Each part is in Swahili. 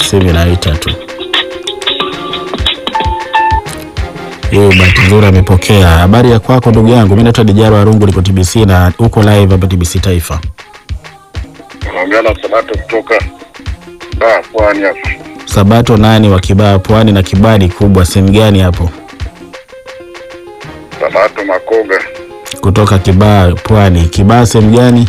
simu inaita tu. Hiyo bahati nzuri amepokea. Habari ya kwako ndugu yangu, mimi naitwa Dijaro Arungu, niko TBC na uko live hapa TBC Taifa. Naongea na Sabato kutoka Dar Pwani hapa. Sabato nani wa Kibaa Pwani na Kibadi kubwa, sehemu gani hapo? Sabato Makoga, Kutoka Kibaa Pwani. Kibaa sehemu gani?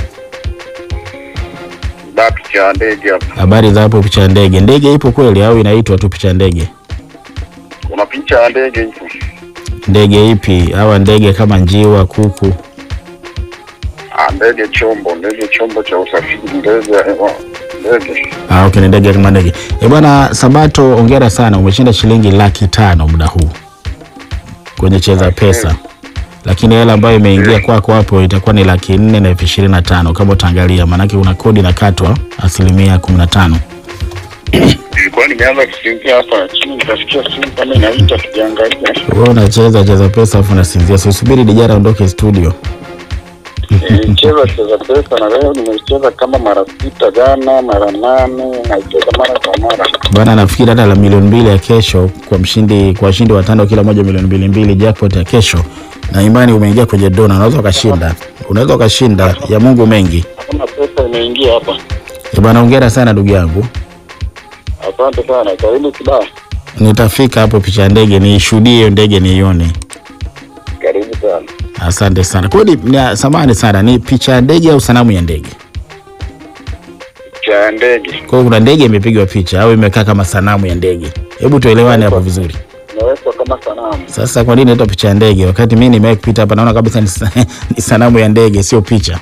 Dar picha ya ndege hapa. Habari za hapo picha ya ndege. Ndege ipo kweli au inaitwa tu picha ya ndege? Kuna picha ya ndege ipo. Ndege ipi? Hawa ndege kama njiwa, kuku? Ah, ndege chombo, ndege chombo cha usafiri, ndege ya hewa, ndege. Ah, okay, ni ndege kama ndege. Eh bwana Sabato, ongera sana, umeshinda shilingi laki tano muda huu kwenye cheza pesa, lakini hela ambayo imeingia kwako hapo itakuwa ni laki nne na elfu ishirini na tano kama utaangalia, maanake una kodi inakatwa asilimia kumi na tano. Nilikuwa nimeanza kusinzia hapa lakini nikasikia simu kama inaita tukiangalia. Wewe unacheza cheza pesa afu unasinzia, so subiri Dijara aondoke studio. Nilicheza cheza pesa na leo nimecheza kama mara sita jana, mara nane, naicheza mara kwa mara. Bwana, nafikiri hata la milioni mbili ya kesho kwa mshindi, kwa washindi watano kila moja milioni mbili mbili, jackpot ya kesho, na imani umeingia kwenye dona, unaweza ukashinda, unaweza ukashinda ya Mungu mengi. Hakuna pesa imeingia hapa. Eh bwana, hongera sana ndugu yangu. Asante sana. Karibu Kibaha. Nitafika hapo picha ya ndege niishuhudie hiyo ndege niione. Karibu sana. Asante sana. Kweli ni samani sana, ni picha ya ndege au sanamu ya ndege? Picha ya ndege. Kwa hiyo kuna ndege imepigwa picha au imekaa kama sanamu ya ndege? Hebu tuelewane hapo vizuri. Imewekwa kama sanamu. Sasa kwa nini inaitwa picha ya ndege wakati mimi nimewahi kupita hapa naona kabisa ni, sa- ni sanamu ya ndege sio picha.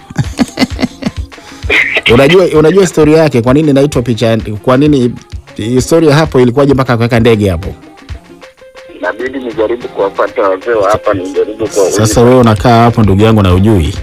unajua unajua historia yake kwa nini inaitwa picha ya- kwa nini historia hapo ilikuwaje mpaka kuweka ndege hapo? Inabidi nijaribu kuwapata wazee wa hapa, nijaribu kwa Sasa wewe unakaa hapo ndugu yangu na ujui.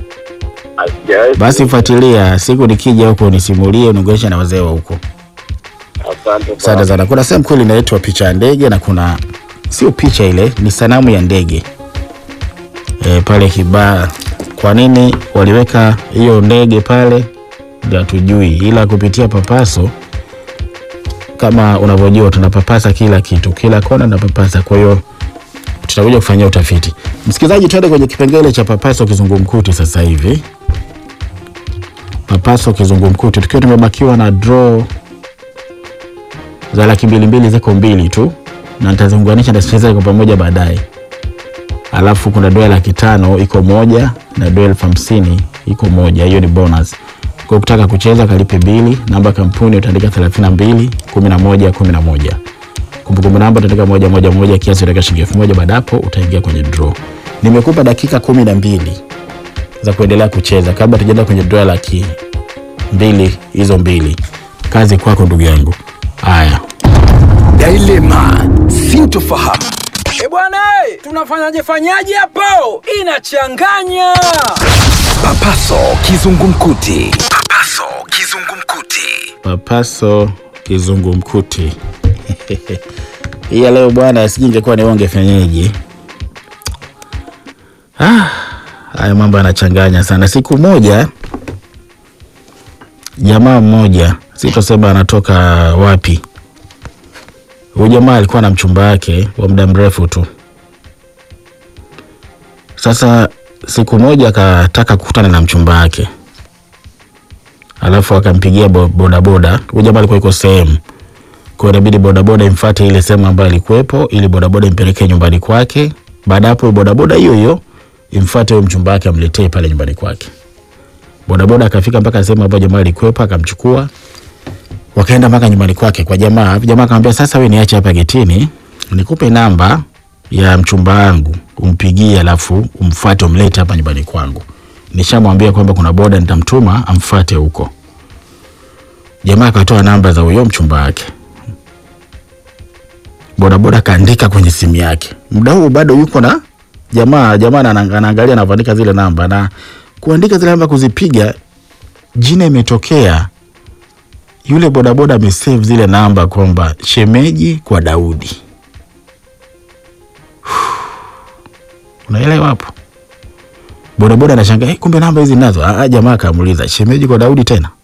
Basi fuatilia, siku nikija huko nisimulie, uniongeleshe na wazee wa huko. Asante Asante sana. sana. Kuna sehemu kweli inaitwa picha ya ndege na kuna sio picha ile, ni sanamu ya ndege e, pale Kibaha. Kwa nini waliweka hiyo ndege pale ndio hatujui, ila kupitia Papaso kama unavyojua tunapapasa kila kitu, kila kona tunapapasa. Kwa hiyo tutakuja kufanyia utafiti. Msikilizaji, twende kwenye kipengele cha Papaso kizungumkuti sasa hivi. Papaso kizungumkuti, tukiwa tumebakiwa na draw za laki mbili mbili ziko mbili tu na nitaziunganisha nitacheza kwa pamoja baadaye. Alafu kuna dola laki tano iko moja na dola elfu hamsini iko moja, hiyo ni bonus. Kwa kutaka kucheza kalipe bili, namba ya kampuni utaandika 32 11 11. Kumbukumbu namba utaandika moja moja moja, kiasi utaweka shilingi elfu moja. Baada hapo utaingia kwenye draw. Nimekupa dakika kumi na mbili za kuendelea kucheza kabla tujaenda kwenye draw laki mbili hizo mbili. Kazi kwako ndugu yangu. Haya. Dilema, sintofahamu. E bwana, eh, tunafanyaje fanyaje hapo? Inachanganya. Papaso kizungumkuti. Papaso kizungumkuti. Papaso kizungumkuti. Hii ya leo bwana, sijui ingekuwa ni onge fenyeji. Ah, haya mambo yanachanganya sana. Siku moja jamaa mmoja, sitosema anatoka wapi. Huyu jamaa alikuwa na mchumba wake wa muda mrefu tu. Sasa siku moja akataka kukutana na mchumba wake alafu akampigia bo- bodaboda. Huyu jamaa alikuwa yuko sehemu, kwa hiyo inabidi bodaboda imfuate ile sehemu ambayo alikuwepo, ili bodaboda impelekee nyumbani kwake. Baada ya hapo, bodaboda hiyo hiyo imfuate huyo mchumba wake, amletee pale nyumbani kwake. Bodaboda akafika mpaka sehemu ambayo jamaa alikuwepo, akamchukua wakaenda mpaka nyumbani kwake kwa jamaa. Jamaa akamwambia, sasa wewe niache hapa getini, nikupe namba ya mchumba wangu umpigie, alafu umfuate umlete hapa nyumbani kwangu. Nishamwambia kwamba kuna boda nitamtuma amfuate huko. Jamaa akatoa namba za huyo mchumba wake, bodaboda kaandika kwenye simu yake. Muda huu bado yuko na jamaa, jamaa ana- anaangalia anavyoandika zile namba na kuandika zile namba, kuzipiga, jina imetokea yule bodaboda amesave zile namba kwamba shemeji kwa Daudi. Unaelewa hapo? Bodaboda anashangaa, "Eh, kumbe namba hizi nazo. Ah, jamaa akamuuliza shemeji kwa Daudi tena.